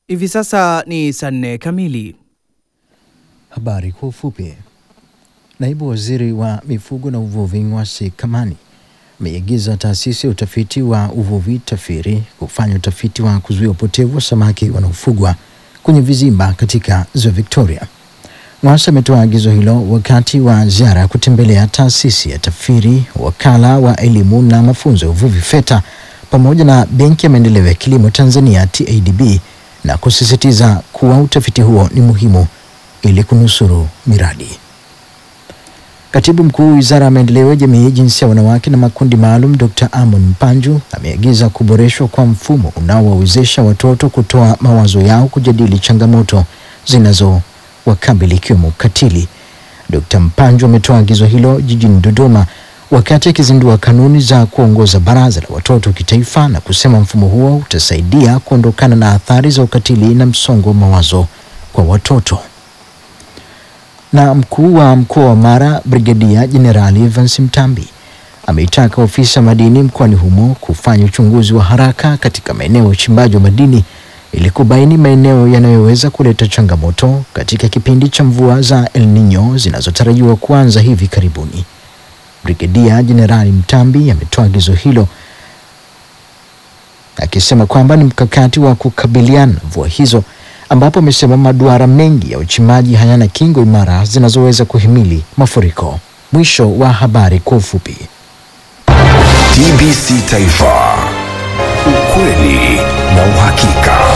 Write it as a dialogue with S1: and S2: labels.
S1: Hivi sasa ni saa nne kamili.
S2: Habari kwa ufupi. Naibu waziri wa mifugo na uvuvi Ng'wasi Kamani ameiagiza taasisi ya utafiti wa uvuvi TAFIRI kufanya utafiti wa kuzuia upotevu wa samaki wanaofugwa kwenye vizimba katika ziwa Victoria. Ng'wasi ametoa agizo hilo wakati wa ziara ya kutembelea taasisi ya TAFIRI, wakala wa elimu na mafunzo ya uvuvi FETA pamoja na benki ya maendeleo ya kilimo Tanzania TADB na kusisitiza kuwa utafiti huo ni muhimu ili kunusuru miradi. Katibu mkuu wizara ya maendeleo ya jamii, jinsia ya wanawake na makundi maalum, Dr. Amon Mpanju ameagiza kuboreshwa kwa mfumo unaowawezesha watoto kutoa mawazo yao, kujadili changamoto zinazowakabili ikiwemo ukatili. Dr. Mpanju ametoa agizo hilo jijini Dodoma wakati akizindua kanuni za kuongoza baraza la watoto kitaifa na kusema mfumo huo utasaidia kuondokana na athari za ukatili na msongo wa mawazo kwa watoto na mkuu wa mkoa wa Mara Brigadia Jenerali Evans Mtambi ameitaka ofisi ya madini mkoani humo kufanya uchunguzi wa haraka katika maeneo ya uchimbaji wa madini ili kubaini maeneo yanayoweza kuleta changamoto katika kipindi cha mvua za El Nino zinazotarajiwa kuanza hivi karibuni. Brigadia Jenerali Mtambi ametoa agizo hilo akisema kwamba ni mkakati wa kukabiliana na mvua hizo ambapo amesema maduara mengi ya uchimbaji hayana kingo imara zinazoweza kuhimili mafuriko. Mwisho wa habari kwa ufupi.
S3: TBC Taifa, ukweli na uhakika.